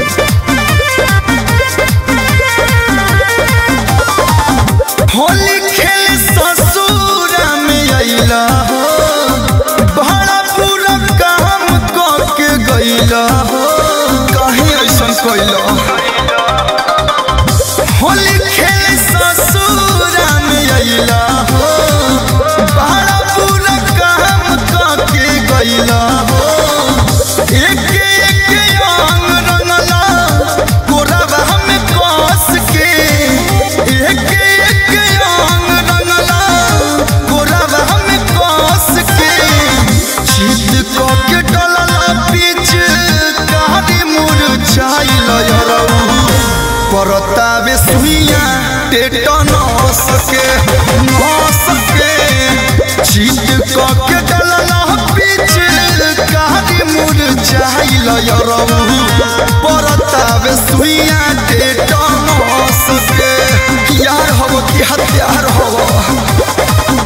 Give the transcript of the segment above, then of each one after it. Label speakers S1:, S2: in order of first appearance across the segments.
S1: होली खेल ससुरा में अइला हो बड़ा पूरा काम करके गइला हो काहे ऐसन कइला होली खेल ससुरा में अइला हो बड़ा पूरा काम करके गइला हो एक एक अंग रंगला कोरबा में कस के एक एक अंग रंगला कोरबा में कस के चित क के डलला बीच कारी मुरझाइल यरऊ परतावे सुइया टेटनस के नस के चित क के डलला बीच कारी मुरझाइल यरऊ परतावे सुइया टेटनस के यार हव कि हत्यार हव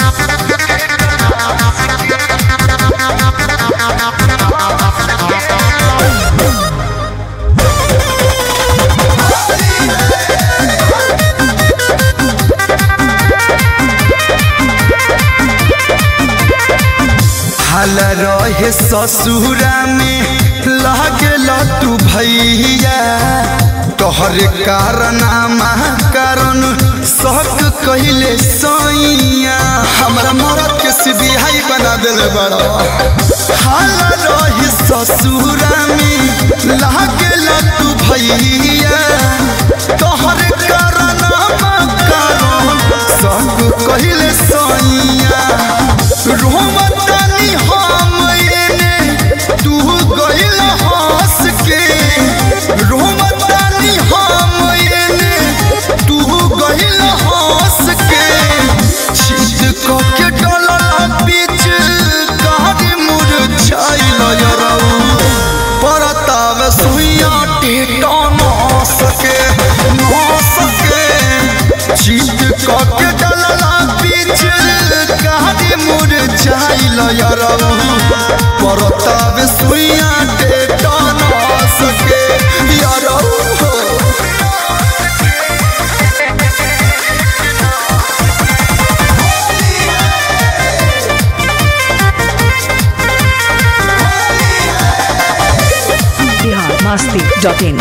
S1: हाल रहे ससुरा में लागल तू भैया तोहर कारनामा कारण शक कहिले सैया हमरा मरद के सिबिहाई बना दिल बड़ा हाल रहे ससुरा में लागल तू भैया तोहर कारनामा कारण शक कहिले सैया रोमतानी हम एने तू गइल हंस के रोमतानी हम एने तू गइल हंस के छिद क के डलला बीच कारी मुरझाइल यरऊ परताव सुइया टेटनस के नस के छिद क के डलला बीच कारी मुरझाइल यरऊ परताव सुइया टेटनस के यरऊ
S2: biharmasti.in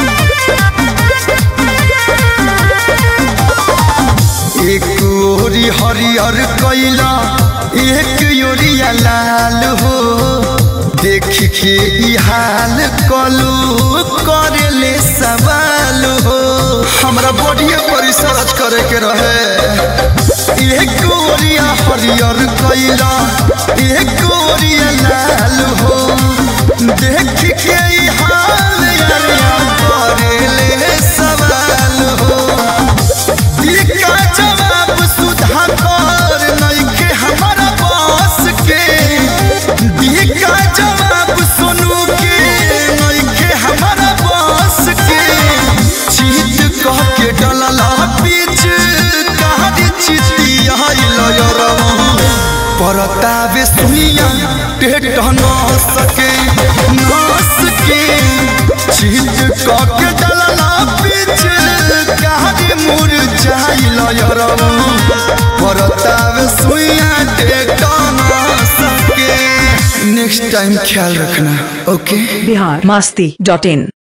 S1: एक ओरी हरियर कैला एक ओरिया लाल हो देख के ई हाल कलू करेले सवाल हो हमरा बॉडीए पर रिसर्च करे के रहे एक ओरिया हरियर कैला एक ओरिया लाल हो देख के ई हाल यारिया करेले सवाल हो इका जवाब सुधा कर नइखे हमारा बस के इका जवाब सुनू के नइखे हमारा बस के चीत कह के डलला बीच कहानी चितिया लयरऊ परतावे सुइया टेट न सके नस के चीत कह के डलला बीच कहानी मुरझाइल यरऊ परतावे सुइया टेट न सके नेक्स्ट टाइम ख्याल रखना ओके
S2: biharmasti.in